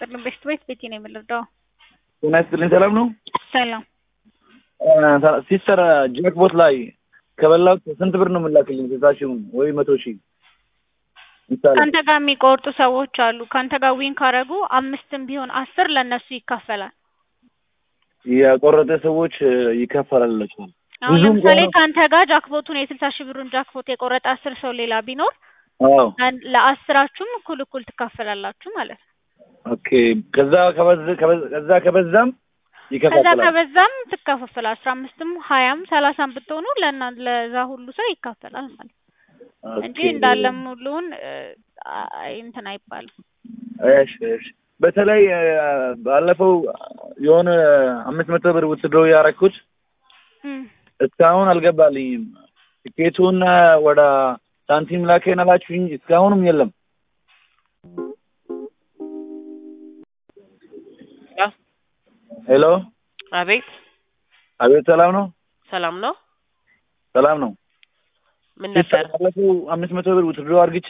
ይስጥልን። ቤስት ቤት ቤቴ ነው የምንረዳው። ጤና ይስጥልኝ። ሰላም ነው ሰላም ሲስተር ጃክቦት ላይ ከበላው ስንት ብር ነው የምላክልኝ? ስልሳ ሺውን ወይ መቶ ሺህ ምሳሌ ከአንተ ጋር የሚቆርጡ ሰዎች አሉ። ከአንተ ጋር ዊን ካረጉ አምስትም ቢሆን አስር ለእነሱ ይካፈላል። የቆረጠ ሰዎች ይከፈላላቸው። አሁን ብዙም ለምሳሌ ከሆነ- ከአንተ ጋር ጃክቦቱን የስልሳ ሺህ ብሩን ጃክቦት የቆረጠ አስር ሰው ሌላ ቢኖር አዎ አን- ለአስራችሁም እኩል እኩል ትካፈላላችሁ ማለት ነው። ኦኬ። ከዛ ከበዝ ከበዝ- ከዛ ከበዛም ከዛ ይከፋፈላል። ከበዛም ትካፈላል። አስራ አምስትም ሀያም ሰላሳም ብትሆኑ ለና ለዛ ሁሉ ሰው ይካፈላል ማለት ነው እንጂ ኦኬ። እንዳለም ሁሉን እ፣ አይ እንትን አይባልም። እሺ እሺ። በተለይ እ፣ ባለፈው የሆነ አምስት መቶ ብር ውትድሮ ያረኩት እም። እስካሁን አልገባልኝም። ትኬቱን ወደ ሳንቲም ላከን አላችሁኝ፣ እስካሁንም የለም። ሄሎ፣ አቤት አቤት። ሰላም ነው? ሰላም ነው። ሰላም ነው። ምን ነበር? ባለፈው አምስት መቶ ብር ውትድሮ አርግቼ